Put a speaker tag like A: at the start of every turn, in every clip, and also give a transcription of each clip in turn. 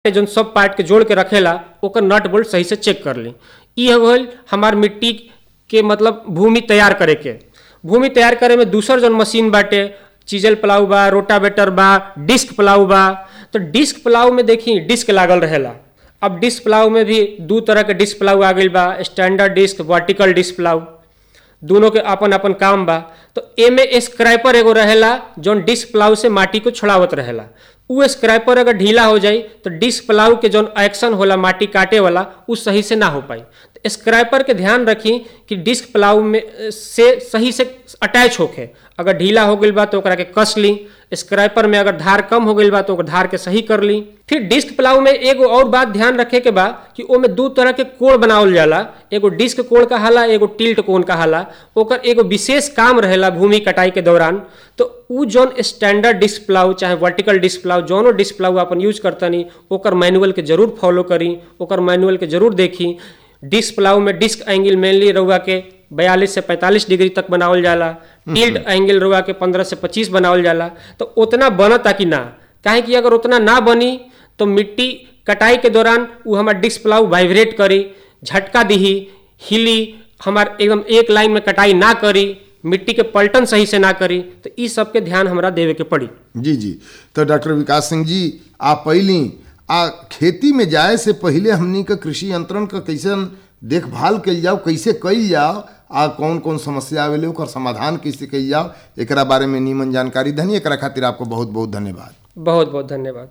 A: के जौन सब पार्ट के जोड़ के रखेला ओकर नट बोल्ट सही से चेक कर ली ई हो गइल हमार मिट्टी के मतलब भूमि तैयार करे के भूमि तैयार करे में दूसर जौन मशीन बाटे चीजल प्लाऊ बा रोटावेटर बा डिस्क प्लाऊ बा तो डिस्क प्लाऊ में देखी डिस्क लागल रहेला अब डिस्क प्लाऊ में भी दू तरह के डिस्क प्लाऊ आ गइल बा standard disc vertical disc plough दोनों के अपन अपन काम बा तो एमे स्क्रैपर एगो रहेला जौन डिस्क प्लाऊ से माटी को छोड़ावत रहेला उ स्क्रैपर अगर ढीला हो जाई तो डिस्क प्लाऊ के जौन एक्शन होला माटी काटे वाला उ सही से ना हो पाई तो स्क्रैपर के ध्यान रखी कि डिस्क प्लाऊ में से सही से अटैच होके अगर ढीला हो गइल बा तो ओकरा के कस ली स्क्रैपर में अगर धार कम हो गइल बा तो ओकर धार के सही कर ली फिर डिस्क प्लाऊ में एगो और बात ध्यान रखे के बा कि ओमे दू तरह के कोण बनावल जाला एगो डिस्क कोण कहाला एगो टिल्ट कोण कहाला ओकर एगो विशेष काम रहेला भूमि कटाई के दौरान तो उ जौन स्टैंडर्ड डिस्क प्लाऊ चाहे वर्टिकल डिस्क प्लाऊ जौनो डिस्क प्लाऊ अपन यूज करतनी ओकर मैनुअल के जरूर फॉलो करी ओकर मैनुअल के जरूर देखी डिस्क प्लाऊ में डिस्क एंगल मेनली रउआ के बयालीस से पैंतालीस डिग्री तक बनावल जाला टिल्ट एंगल रउआ के पंद्रह से पच्चीस बनावल जाला तो उतना बनता कि ना काहे कि अगर उतना ना बनी तो मिट्टी कटाई के दौरान उ हमार डिस्क प्लाऊ वाइब्रेट करी झटका दिही हिली हमार एकदम एक लाइन में कटाई ना करी मिट्टी के पलटन सही से ना करी तो ई सब के ध्यान हमरा देवे के पड़ी
B: जी जी तो डॉक्टर विकास सिंह जी आप पहली आ खेती में जाए से पहले हमनी का कृषि यंत्रण का कैसे देखभाल कल जाओ कैसे कल जाओ आ कौन कौन समस्या आवेले ओकर समाधान कैसे कल जाओ एकरा बारे में नीमन जानकारी धनी एकरा खातिर आपको बहुत बहुत धन्यवाद
A: बहुत बहुत धन्यवाद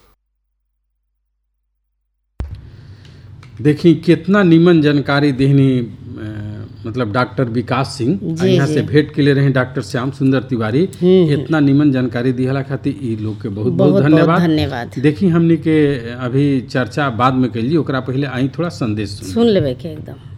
C: देखी कितना नीमन जानकारी देहनी अ, मतलब डॉक्टर विकास सिंह आ
D: जी,
C: यहाँ
D: जी।
C: से भेंट के लिए रहे डॉक्टर श्याम सुंदर तिवारी इतना नीमन जानकारी दिहला खातिर ई लोग के बहुत बहुत
D: बहुत बहुत
C: धन्यवाद
D: धन्यवाद
C: देखी हमनी के अभी चर्चा बाद में कैली ओकरा पहले आई थोड़ा संदेश सुन
D: सुन लेबे के एकदम